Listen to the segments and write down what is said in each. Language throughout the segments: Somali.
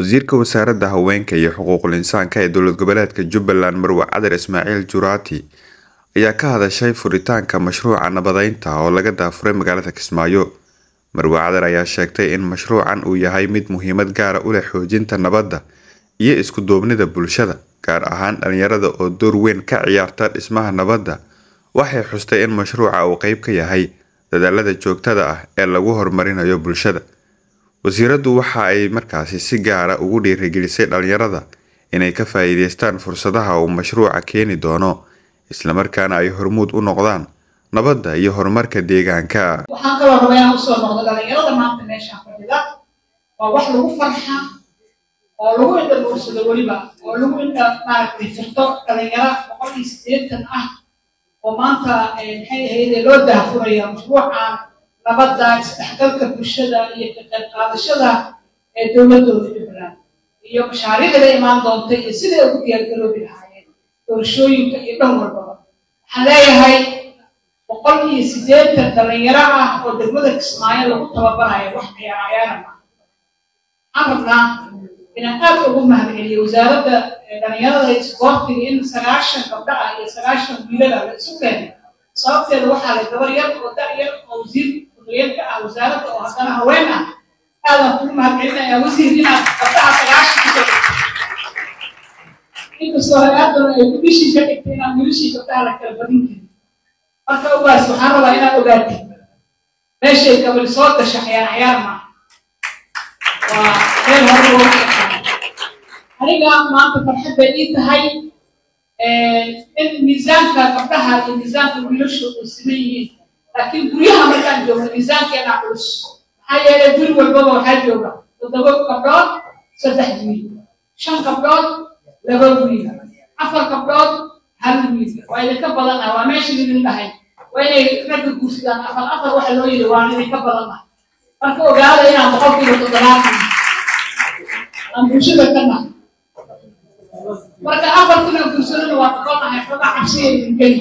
Wasiirka Wasaaradda Haweenka iyo Xuquuqul Insaanka ee Dowlad Goboleedka Jubbaland Marwe Cadar Ismaaciil Juraati ayaa ka hadashay furitaanka mashruuca nabadeynta oo laga daafuray magaalada Kismaayo. Marwe Cadar ayaa sheegtay in mashruucan uu yahay mid muhiimad gaar ah u leh xoojinta nabadda iyo isku duubnida bulshada, gaar ahaan dhalinyarada oo door weyn ka ciyaarta dhismaha nabadda. Waxay xustay in mashruuca uu qayb ka yahay dadaallada joogtada ah ee lagu horumarinayo bulshada. Wasiiradu waxa ay markaasi si gaar ah ugu dhiirigelisay dhalinyarada inay ka faa'iidaystaan fursadaha uu mashruuca keeni doono, isla markaana ay hormuud u noqdaan nabadda iyo horumarka deegaanka. waxaan kaloo rabaa inaan usoo noqdo dhalinyarada maanta meeshaan fadhida waa wax lagu farxa oo lagu indha dhuursado weliba oo lagu indha maaragtay firto dhalinyaro boqol iyo siddeetan ah oo maanta eh, maxay ahayd loo daahfuraya mashruuca nabadda isdhexgalka bulshada iyo ka qayb qaadashada ee dowladooda jubbaland iyo mashaariicda la imaan doonta iyo siday ugu diyaargaroobi lahaayeen doorashooyinka iyo dhan walbaba waxaan leeyahay boqol iyo siddeetan dhalinyaro ah oo degmada kismaayo lagu tababarayo wax ciyaar ciyaara ma waxaan rabnaa inaan aad ugu mahadceliyo wasaaradda eh, dhalinyarada iyo isboortiga in sagaashan gabdho ah iyo sagaashan wiilal ah la isu keenay sababteeda waxaa la gabar yar oo da' yar oo wasiir ku-xigeenka ah wasaaradda oo haddana haween ah aadaan kugu mahadcelinayaa wasiir inaad gabdhaha sagaashan kusoo dhigtay inkastoo hay-addana ay bishii ka dhigtay inaan wilishii gabdhaha la kala badin karin marka ogaas waxaan rabaa inaad ogaatid meeshay gabadhi soo gasha ciyaar ciyaar maaha waa meel hore loogu shaqeeyo aniga maanta farxad bay ii tahay in miisaanka gabdhaha iyo miisaanka wiilashu ay siman yihiin laakiin guryaha markaan joogno miisaankeena culus maxaa yeelay guri walbaba waxaa jooga toddoba gabdhood saddex wiil shan gabdhood laba wiil afar gabdhood hal wiil waa idinka badan ah waa meesha idin dhahay waa inay ragga guursadaan afar afar waxa loo yidhi waan idinka badan ah marka ogaada inaan boqolkiiba toddobaatan aan bulshada ka nahay marka afartina guursadana waa boqolnahay xoga cabsiya idin geli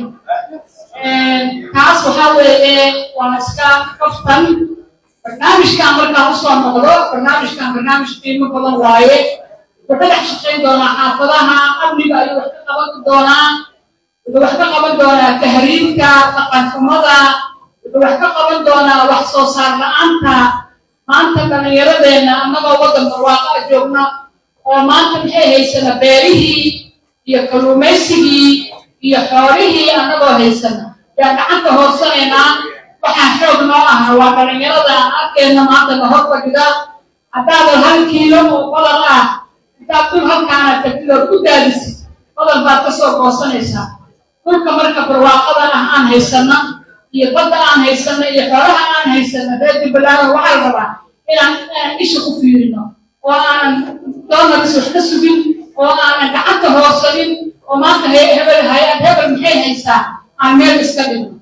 taas waxaa weeye waa iska kaftan barnaamijkan markaan usoo noqdo barnaamijkan barnaamij qiimo badan waaye wuxuu dhex shaqayn doonaa xaafadaha amniga ayuu wax ka qaban doonaa wuxuu wax ka qaban doonaa tahriibka dhaqanxumada wuxuu wax ka qaban doonaa wax soo saar la-aanta maanta dhallinyaradeenna annagoo waddan barwaaqa joogna oo maanta maxay haysana beerihii iyo kalluumaysigii iyo xoolihii annagoo haysana yaa gacanta hoorsanaynaa waxaa xoog noo ah waa dhallinyarada aan arkeenna maanta na hor fadhida haddaadan hal kiilo oo badan ah intaad dul halkaana tagtid ood ku daadisid badan baad ka soo goosanaysaa dhulka marka barwaaqadan ah aan haysana iyo badda aan haysana iyo xoolaha aan haysana reer jubbaland waxaa la rabaa inaan inaan isha ku fiirino oo aanan doonaris wax ka sugin oo aanan gacanta hoorsanin oo maanta he hebel hay-ad hebel maxay haysaa aan meel iska dhigno